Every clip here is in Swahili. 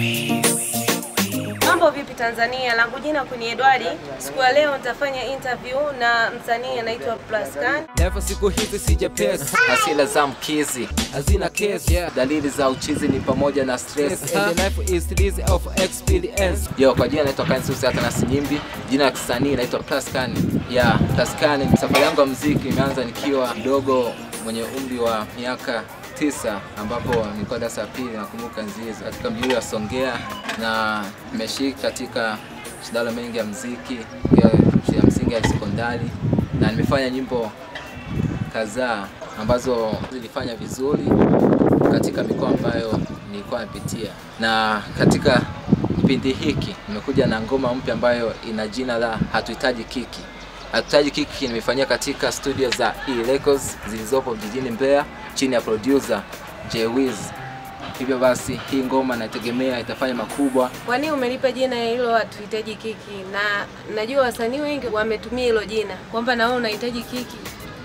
Mambo vipi Tanzania? Langu jina Queen Edward. Siku ya leo nitafanya interview na msanii anaitwa Plascan. Never siku hizi sijapesa Hasila za mkizi, hazina kesi yeah. dalili za uchizi ni pamoja na stress. And the life is series of experience Yo, kwa jina naitwa Kansusi hata Nyimbi, jina la kisanii naitwa Plascan. Ya, Plascan, safari yangu ya muziki imeanza nikiwa mdogo mwenye umri wa miaka tisa ambapo nilikuwa darasa la pili nakumbuka nzi hizo katika mji wa Songea, na nimeshiriki katika mashindano mengi ya muziki ya shule ya msingi ya sekondari, na nimefanya nyimbo kadhaa ambazo zilifanya vizuri katika mikoa ambayo nilikuwa napitia, na katika kipindi hiki nimekuja na ngoma mpya ambayo ina jina la hatuhitaji kiki. Hatuhitaji kiki nimefanyia katika studio za E Records zilizopo jijini Mbeya chini ya producer J Wiz. Hivyo basi hii ngoma nategemea itafanya makubwa. Kwa nini umenipa jina hilo hatuhitaji kiki? Na najua wasanii wengi wametumia hilo jina kwamba na wewe unahitaji kiki.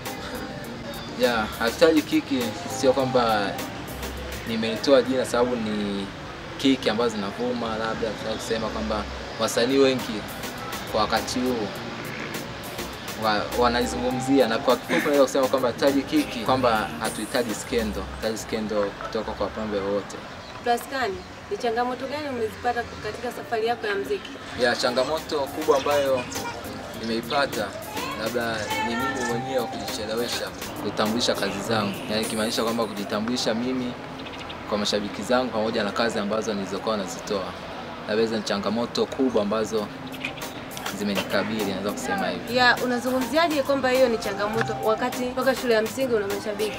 Ya, hatuhitaji kiki sio kwamba nimeitoa jina sababu ni kiki ambazo zinavuma, labda tunaweza kusema kwamba wasanii wengi kwa wakati huu wa, wanaizungumzia na kwa kifupi naweza kusema kwamba hatuhitaji kiki, kwamba hatuhitaji skendo, hatuhitaji skendo kutoka kwa pambe wote. Plascan, ni changamoto gani umezipata katika safari yako ya muziki? Ya changamoto kubwa ambayo nimeipata labda ni mimi mwenyewe kujichelewesha kutambulisha kazi zangu, yaani ikimaanisha kwamba kujitambulisha mimi kwa mashabiki zangu pamoja na kazi ambazo nilizokuwa nazitoa. Labda hizo ni changamoto kubwa ambazo zimenikabili, naweza kusema hivi. Ya, unazungumziaje kwamba hiyo ni changamoto wakati toka shule ya msingi una mashabiki?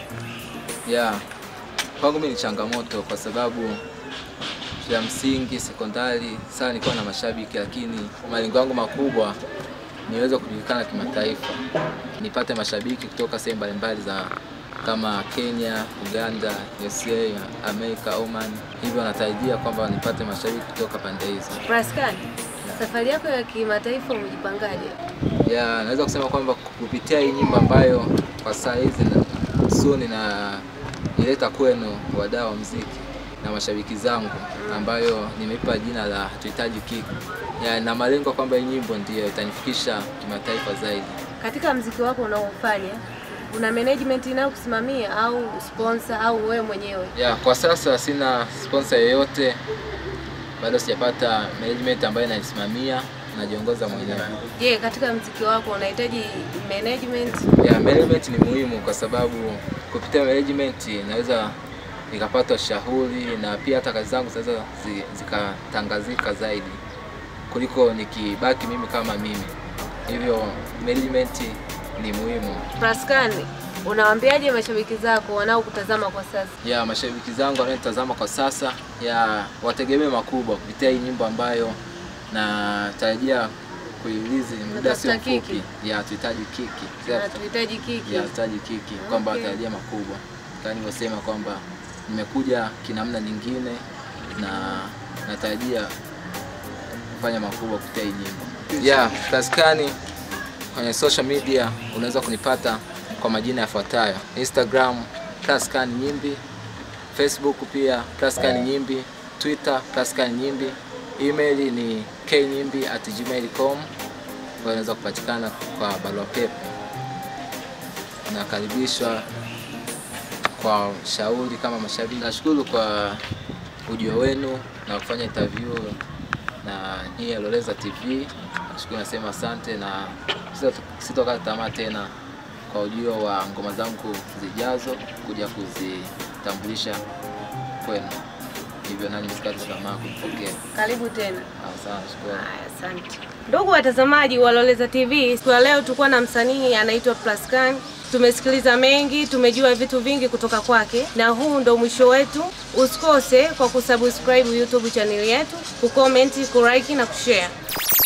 ya kwangu mimi ni changamoto kwa sababu shule ya msingi, sekondari, sana nilikuwa na mashabiki, lakini malengo yangu makubwa niweze kujulikana kimataifa, nipate mashabiki kutoka sehemu mbalimbali za kama Kenya, Uganda, USA, Amerika, Oman. Hivyo natarajia kwamba nipate mashabiki kutoka pande hizo. Plascan, safari yako ya kimataifa umejipangaje? ya naweza kusema kwamba kupitia hii nyimbo ambayo kwa saa hizi na- soon na ileta kwenu wadau wa muziki na mashabiki zangu ambayo nimeipa jina la tuhitaji kiki ya, na malengo kwamba hii nyimbo ndiyo itanifikisha kimataifa zaidi. Katika mziki wako unaofanya una management inayokusimamia au sponsor au wewe mwenyewe? Ya, kwa sasa sina sponsor yoyote, bado sijapata management ambayo inanisimamia, najiongoza mwenyewe. Je, katika mziki wako unahitaji management? ya management ni muhimu kwa sababu kupitia management naweza nikapata ushauri na pia hata kazi zangu zinaweza zi- zikatangazika zaidi kuliko nikibaki mimi kama mimi. Hivyo management ni muhimu. Plascan, unawaambiaje mashabiki zako wanaokutazama kwa sasa? Ya mashabiki zangu wanaotazama kwa sasa, ya wategemee makubwa kupitia hii nyimbo ambayo natarajia kuilizi muda sio Unatafuta mfupi. kiki? Ya tuhitaji kiki. Na tuhitaji kiki. ya taji kiki kwamba Okay. watarajia makubwa kama nilivyosema kwamba nimekuja kinamna nyingine na natarajia kufanya makubwa kupitia hii nyimbo yeah, Plascan kwenye social media unaweza kunipata kwa majina yafuatayo Instagram Plascan Nyimbi Facebook pia Plascan Nyimbi Twitter Plascan Nyimbi email ni knyimbi at gmail.com ambayo inaweza kupatikana kwa barua pepe nakaribishwa kwa shauri kama mashabiki. Nashukuru kwa ujio wenu na kufanya interview na hii Loleza TV. Nashukuru, nasema asante na sito- sitokata tamaa tena kwa ujio wa ngoma zangu zijazo kuja kuzitambulisha kwenu, hivyo nani msikate tamaa kumpokea. Karibu tena. Asante, shukrani. Haya, Asante ndugu watazamaji wa Loleza TV, siku ya leo tulikuwa na msanii anaitwa Plascan. Tumesikiliza mengi, tumejua vitu vingi kutoka kwake, na huu ndo mwisho wetu. Usikose kwa kusubscribe YouTube channel yetu, kucomment, kulike na kushare.